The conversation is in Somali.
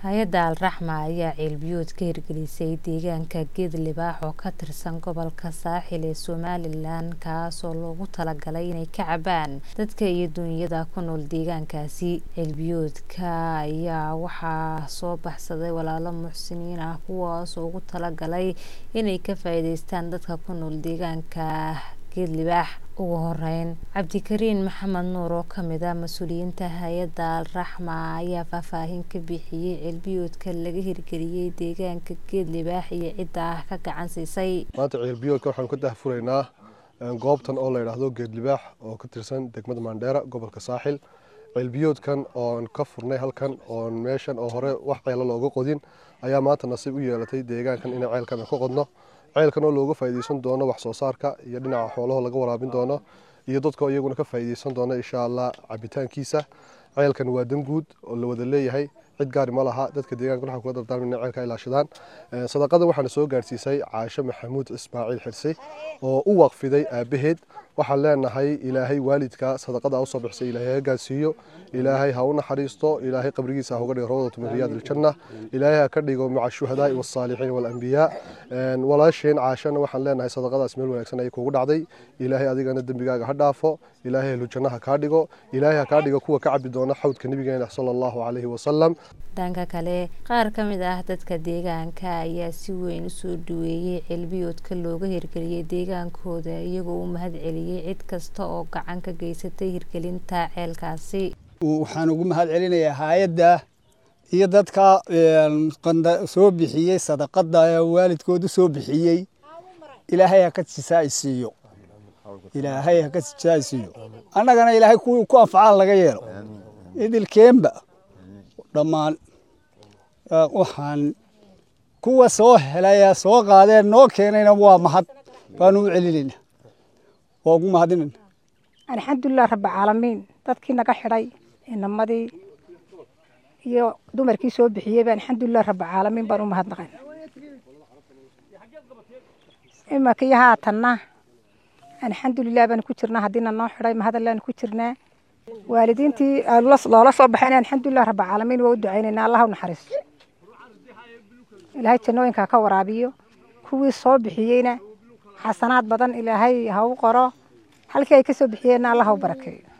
hay-adda alraxma ayaa ceelbiyood ka hirgelisay deegaanka geed libaax oo ka tirsan gobolka saaxil ee somalilan kaasoo loogu talagalay inay ka cabaan dadka iyo duunyada ku nool deegaankaasi ceelbiyoodka ayaa waxaa soo baxsaday walaalo muxsiniin ah kuwaasoo ugu talagalay inay ka faa'iideystaan dadka ku nool deegaanka geed libaax ugu horeyn cabdikariin maxamed nuur oo kamid ah mas-uuliyiinta hay-adda alraxma ayaa faahfaahin ka bixiyey ceelbiyoodka laga hirgeliyey deegaanka geed libaax iyo cidda ah ka gacan siisay maanta ceelbiyoodka waxaanu ka dahfuraynaa goobtan oo la yidhaahdo geed libaax oo ka tirsan degmada maandheera gobolka saaxil ceelbiyoodkan oon ka furnay halkan oon meeshan oo hore wax ceelo looga qodin ayaa maanta nasiib u yeelatay deegaankan inay ceelkan ka qodno ceelkan oo looga faa'iideysan doono wax soo saarka iyo dhinaca xoolaha laga waraabin doono iyo dadka iyaguna ka faa'iideysan doono insha allah cabitaankiisa ceelkan waa dan guud oo la wada leeyahay cid gaari ma laha dadka deegaanka waxaan kula dardaarmay inay ceelka ilaashadaan sadaqadan waxaana soo gaarsiisay caasho maxamuud ismaaciil xirsi oo u waqfiday aabaheed waxaan leenahay ilaahay waalidka sadaqada usoo bixisay ilaahay ha gaarsiiyo ilaahay ha u naxariisto ilaahay qabrigiisa ha uga dhigo rawdatu min riyaad iljanna ilaahay ha ka dhigo maca shuhadaai wasaalixiin waalambiyaa walaasheen caashana waxaan leenahay sadaqadaas meel wanaagsan ayay kugu dhacday ilaahay adigana dembigaaga ha dhaafo ilaahay ahlu jannaha kaa dhigo ilaahay ha kaa dhigo kuwa ka cabi doona xawdka nabigeena sala allahu calayhi wasalam dhanka kale qaar ka mid ah dadka deegaanka ayaa si weyn usoo dhaweeyey ceelbiyoodka looga hirgeliyey deegaankooda iyagoo u mahad celiyey cid kasta oo gacan ka geysatay hirgelinta ceelkaasi waxaan ugu mahad celinayaa hay-adda iyo dadka soo bixiyey sadaqada waalidkoodu soo bixiyey ilaahay ha ka jisaaysiiyo ilaahay ha ka jisaaysiiyo annagana ilaahay kuwii ku anfacaan laga yeelo idilkeenba dhammaan waxaan kuwa soo helaya soo qaadeen noo keenayna waa mahad baanu u celinayna waa ugu mahadinayna alxamdulilah rabbilcaalamiin dadkii naga xidhay inamadii iyo dumarkii soo bixiyeyba alxamdulilah rabbilcaalamiin baan u mahadnaqan imankii haatanna alxamdulilah baan ku jirnaa haddiina noo xidhay mahadallaanu ku jirnaa waalidiintii loola soo baxayna alxamdulilah rabbilcaalamiin waa u ducaynaynaa allah u naxariisto ilaahay jannooyinka ka waraabiyo kuwii soo bixiyeyna xasanaad badan ilaahay ha u qoro halkii ay ka soo bixiyeenna allah ha u barakeeyo